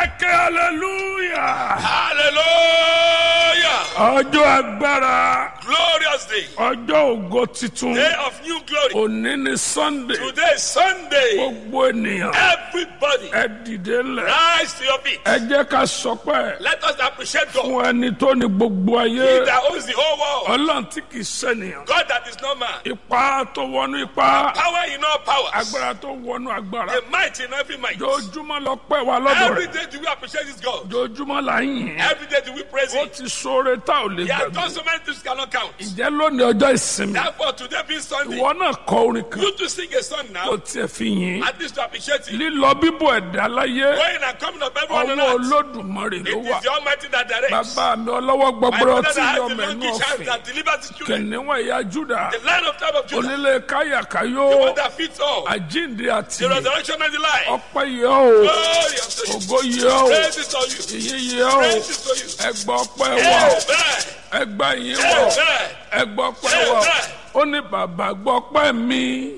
ẹkẹ hallelujah Hallelujah. ọjọ́ agbára Glorious day. ọjọ́ ògo titun Day of new glory. òní ni sunday Today is Sunday. gbogbo ènìyàn Everybody ẹ dìde lẹ rise to your feet. ẹ jẹ́ ká sọpẹ́ Let us appreciate God. fún ẹni tó ní gbogbo He ayé that owns the whole world. ọlọ́run tí kì í sẹ́niyàn God that is not man. ipa tó wọnú ipa Power in all powers. agbára tó wọnú agbára The might in every might. jojúmọ́ lọ pẹ́ wa lọ́dọ̀ Every rẹ̀ day do we appreciate this God. jojúmọ́ là ń yìn ín. Every day do we praise ó Him. ti sóore tá ò lè He has gbàgbé done so many things cannot count. ǹjẹ́ lónìí ọjọ́ ìsinmi Therefore, today being Sunday, ìwọ náà kọ orin kan you to sing a song kó now. tiẹ̀ fi yìn ín. At least to appreciate Him. lílọ bíbọ̀ ẹ̀dá láyé Going and coming of everyone on ọwọ́ earth. olódùmarè ló It wà is the Almighty that directs. bàbá mi ọlọ́wọ́ My gbọgbọrọ father tí that has yọ the mẹ́nu longish hand ọ̀fìn that delivers his children. kìnìún ẹ̀yà júdà The lion of tribe of Judah. onílé káyàkáyó The one that fits all. àjíǹde àti The resurrection and the life. ọpẹ́ yẹ o Glory unto you. ògo yẹ o Praise is to you. ìyìn yẹ o Praise is to you. ẹgbà ọpẹ́ wà o Amen. ẹgbà yìí wà o Amen. ẹgbà ọpẹ́ wà o Amen. ó ní bàbá gbọ́ ọpẹ́ mi.